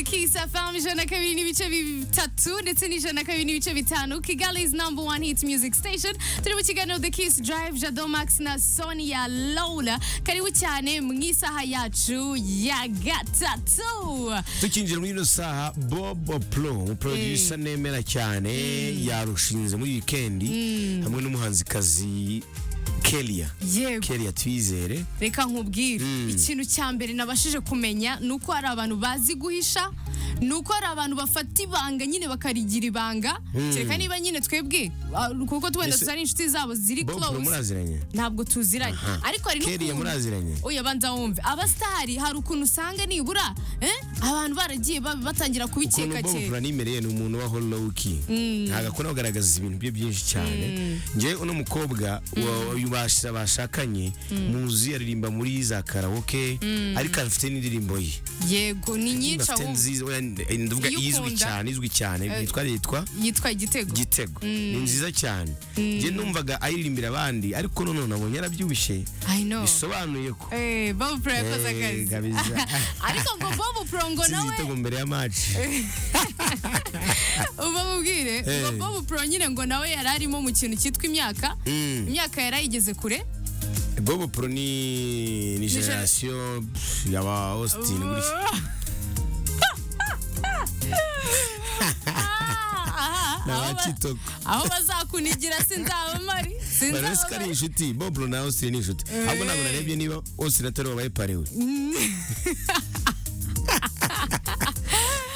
kisa fahamu ijana kabiri n'ibice bitatu ndetse n'ijana kabiri n'ibice bitanu kigali's number one hit music station turi mu kiganiro the kiss drive jado max na sonia laula karibu cyane mu isaha yacu ya gatatu tukinjira muri ino saha bobo pro producer nemera cyane yarushinze muri wikendi hamwe n'umuhanzikazi kelia yego kelia twizere reka nkubwire ikintu cya mbere nabashije kumenya ni uko hari abantu bazi guhisha ni uko hari abantu bafata ibanga nyine bakarigira ibanga kereka niba nyine twebwe ah, kuko twenda Ese- tutari inshuti zabo ziri bobo pro close muraziranye ntabwo tuziranye Aha. ariko hari Kelly n'ukuntu- muraziranye? oya banza wumve abasitari hari ukuntu usanga nibura eh, abantu baragiye ba- batangira ukuntu kubikeka bobo kera pro nimereye ni umuntu waho lowki ntabwo akunda kugaragaza ibintu bye byinshi cyane njyewe uno mukobwa wa- uyu bas- bashakanye muzi aririmba muri za karawoke ariko afite n'indirimbo ye yego ni nyinshi afite ahubwo nziza oya, ndavuga Iyo izwi ukunda. cyane izwi cyane yitwa yitwa yitwa igitego gitego ni nziza cyane njye numvaga ayiririmbira abandi ariko noneho nabonye arabyibushye i know bisobanuye ko Eh, bobo pro yakoze Eh, akazi kabisa. ariko ngo bobo pro ngo nsize nawe igitego mbere ya maci uba mubwire ngo Eh. bobo pro nyine ngo nawe yari arimo mu kintu cyitwa imyaka Mm. imyaka yari ayigeze kure bobo pro ni ni generasiyo pff, yaba austin gutya Ah, aha, ni aho ba- abakitoko aho bazakunigira sinzaba mari barabese ko sinzaba ari inshuti bobo pro na austin ni inshuti ahubwo ntabwo narebye niba austin atari wabaye parewe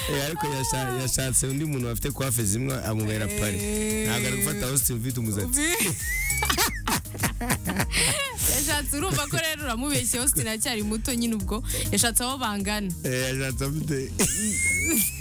Eh, ariko yasha- yashatse undi muntu bafite kwafe zimwe amubera pare ntabwo ari gufata austin ufite umusatsi yashatse urumva ko rero uramubeshye austin aracyari muto nyine ubwo yashatse abo bangana Eh, yashatse afite